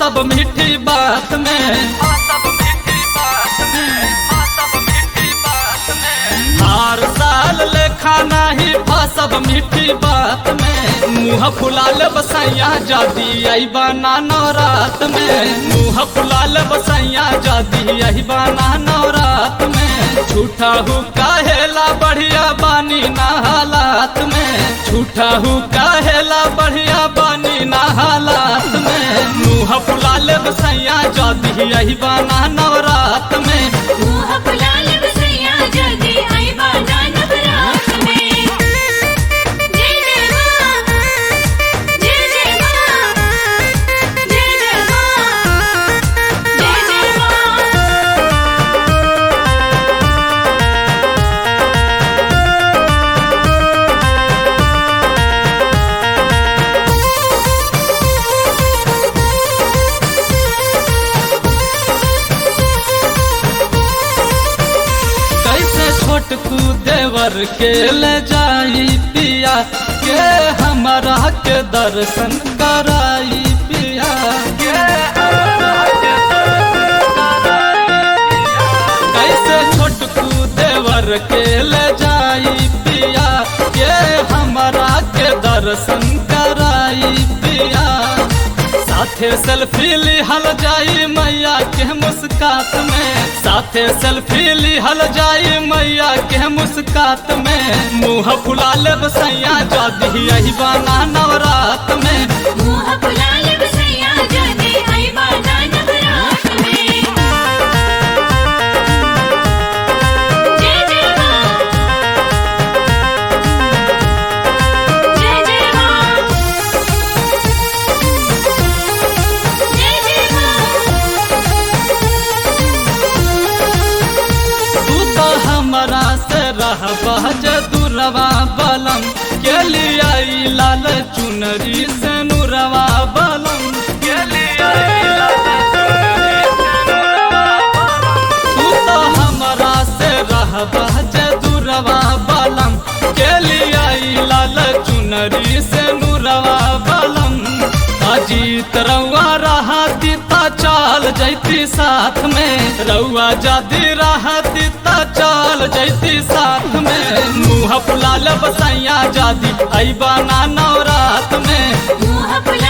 सब मीठी बात में हर साल लेखा नहीं फसब मीठी बात में मुँह फुलाल बसैया जादी आई बना नवरात में मुँह फुलाल बसैया जादी आई बना नवरात में झूठा हूँ काहेला बढ़िया बानी ना हालात में झूठा हूँ काहेला बढ़िया बानी ना हालात में मुँह फुलाल बसैया जादी आई बना नवरात में मुँह फुलाल बसैया जल्दी आई बाजा नवरात में जय जय माँ जय जय माँ जय जय माँ जय जय माँ कैसे छोटकू देवर के ले जाई पिया के हमारा के दर्शन कराई पिया के हमरा के दर्शन कराई पिया। कैसे छोटकू देवर के ले जाई पिया के हमारा के दर्शन कराई पिया साथे सेल्फी लिहल जाई मैया के मुस्कात में साथे सेल्फी लिहल जाई मैया के मुस्कात में मुँह फुलाल बसैया जादी यही बाना नवरात में मुँह फुलाल बसैया जल्दी आई बाजा नवरात में जय जय माँ जय जय माँ जय जय तू तो हमरा से रह बहज दुरवा बलम के लिए आई लाल चुनरी से नुरवा बलम के लिए आई लाल चुनरी से नुरवा बलम। तू तो हमरा से रह बहज दुरवा बलम के लिए आई लाल चुनरी से नुरवा बलम अजीत रउआ रहती ता चाल जैती साथ में रउआ जादी रहती ता चाल जैती साथ में मुँह फुलाल बसैया जादी आई बना नवरात में मुँह फुलाल